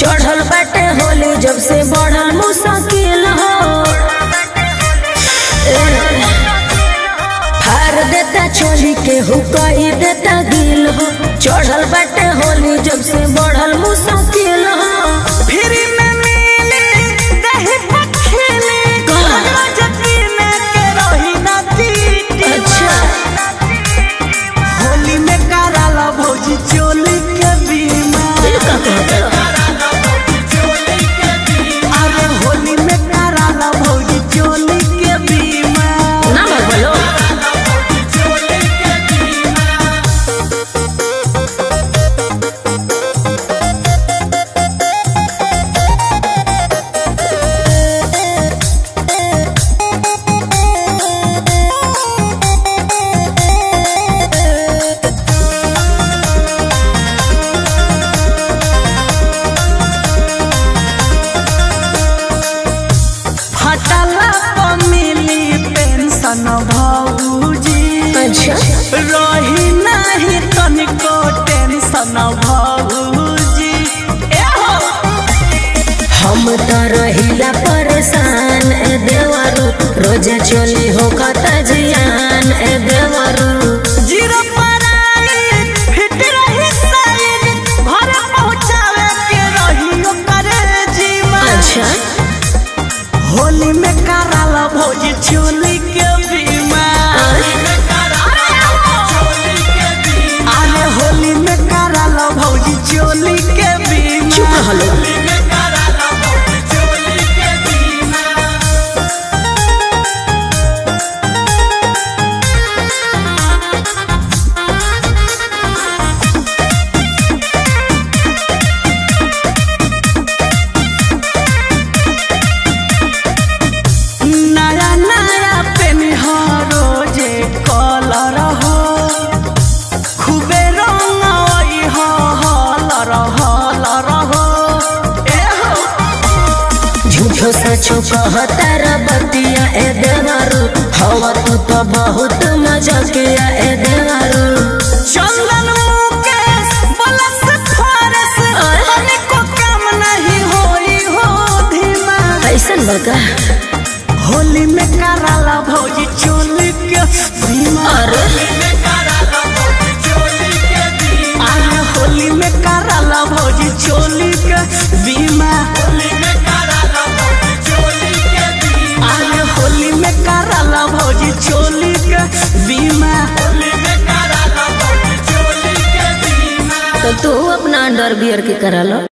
चढ़ल बाटे होली जब से बढ़ल मुश्किल हो ए, फाड़ देता चोली के हुकई देता गिल हो चढ़ल बाटे होली जब से बढ़ल मुश्किल हो फ्री में मिली दही पखेली कहाँ? जकीने के रही ना दीदी अच्छा होली में कराला भौजी चोली के बीमा ये का कहता अरे होली में कराला भौजी चोली के बीमा ना बोलो फटला पर मिली पेंशन भौजी अच्छा रही नहीं तनिको टेंशन भौजी ए हो हम तो रहिला परेशान ए देवरू रोजा चोली हो कता जियान ए देवरू जीरो पर आई फिट रही साइड घर पहुँचावे के रही ओकर जीवा अच्छा होली में कराला भौजी चोली के बीमा अरे होली में कराला भौजी चोली के बीमा चुप रहलो नया नया पेन रोजे कलर हो खूबे रंग हो हलर हलर हो ए हो झूठो सचो कहता रे बतिया ए देवरू हवा तू तो बहुत मजा किया ए देवरू चंदन मुकेश बलस फारस तनिको काम नहीं होई हो धीमा ऐसन बका होली में कराला भौजी चोली के धीमा अरे अरे होली में कराला भौजी चोली के बीमा अरे होली में कराला भौजी चोली के बीमा तो तू अपना अंडर बियर के करा लो